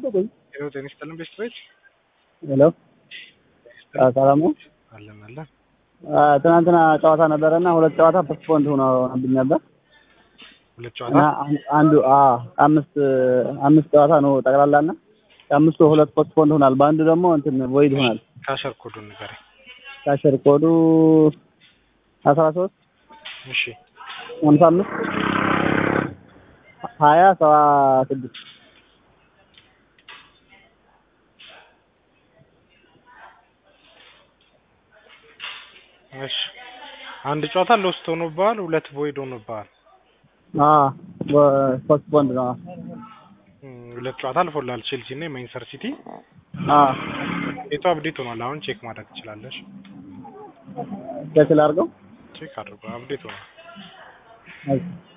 ቆይ ሄሎ ጤና ይስጥልን ቤተሰቦች ሄሎ አ፣ ሰላም ነው። አለን አለን አ፣ ትናንትና ጨዋታ ነበረና ሁለት ጨዋታ ፖስትፖንድ ሆኖ ሆኖብኝ ነበር ሁለት እና ጨዋታ አን- አንዱ አ አምስት አምስት ጨዋታ ነው ጠቅላላና ከአምስቱ ሁለት ፖስትፖንድ ሆኗል። በአንዱ ደግሞ እንትን ቮይድ ሆኗል። ካሸር ኮዱን ንገረኝ ካሸር ኮዱ አስራ ሶስት እሺ ሃምሳ አምስት ሀያ ሰባ ስድስት እሺ አንድ ጨዋታ ሎስት ሆኖብሃል ሁለት ቮይድ ሆኖብሃል አ ፖስትፖንድ ነው። እም፣ ሁለት ጨዋታ አልፎልሃል ቼልሲ እና የማንቸስተር ሲቲ አ የቱ አፕዴት ሆኗል አሁን ቼክ ማድረግ ትችላለሽ ቼክ ላድርገው። ቼክ አድርጎ አፕዴት ሆኗል እሺ